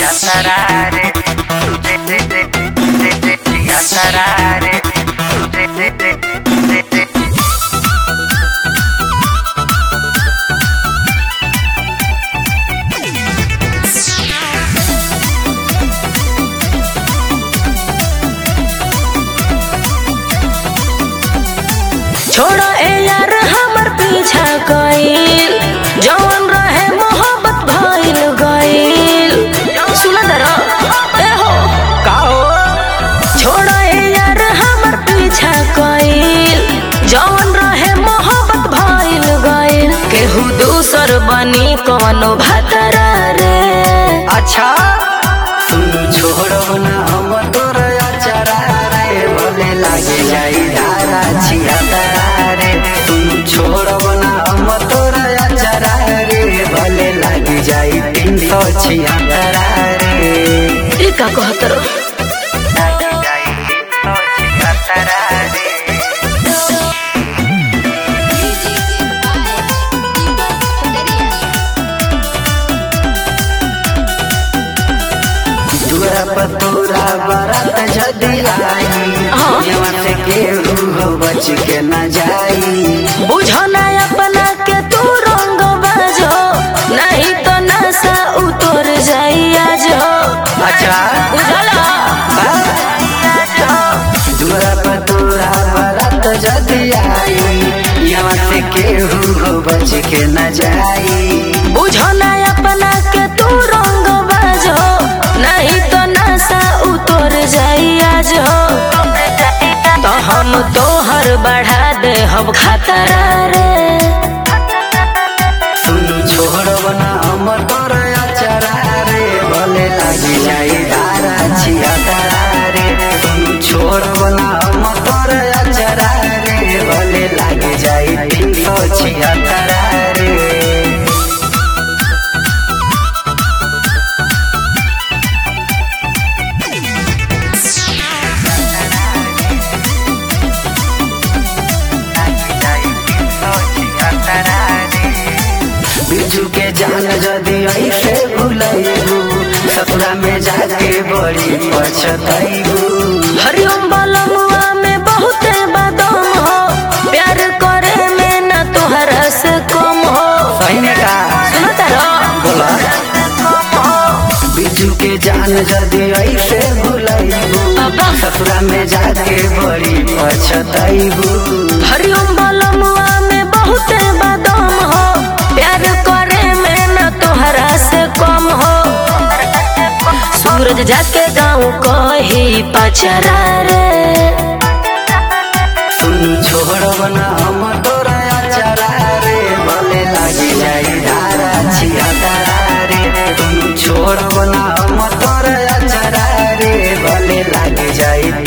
Chiatarare. Chiatarare. छोड़ो ए यार हमर पीछा गइल जवन रहे मोहब्बत भइल गइल सुन दरो ए हो का हो छोड़ो ए यार हमर पीछा गइल जवन रहे मोहब्बत भइल गइल केहू दूसर बनी कोनो भातरा रे अच्छा सुन छोड़ो ना हम तोर अचारा रे भले लागे जाई धारा छियातारे सुन छोड़ो ना हम तोर अचारा रे भले लागे जाई तीन सौ छियातारा रे ई का कहत रो लागे जाई तीन सौ छियातारा रे दुरा पतोरा बारात जदी आई हाँ। यहाँ से केहू हो बच के न जाई बुझो ना अपना के तू रंग बाजो नहीं तो नशा उतर जाई आज अच्छा बुझला दुरा पतोरा बारात जदी आई यहाँ से केहू हो बच के न जाई बुझो ना अपना के तू रंग बाजो नहीं तो नशा उतर जाई आज तो हम तोहर बढ़ा दे हम खतरा रे सुन छोड़ब ना हम तोर अचारा रे भले लागी जाई धारा छिया तारा रे सुन छोड़ब ना हम तोर अचारा रे भले लागी जाई तीन सौ छिया तारा रे बिजू के जान जदी ऐसे भूलैबू सपना में जाके बड़ी पछतैबू हरिओम बलमुआ में बहुते बदम हो प्यार करे में न तोहरा से कम हो सही में का सुनो तारो बोला बिजू के जान जदी ऐसे भूलैबू अब्बा। सपना में जाके बड़ी पछतैबू हरिओम बलमुआ में बहुते बदम हो प्यार करे में न तोहरा से कम हो सूरज जाके गाँव कही पचरा रे सुन छोड़ब ना हम तोरा अचारा रे भले लागी जाई धारा छिया तारा रे तुम छोड़ब ना हम तोरा अचारा रे भले लागी जाई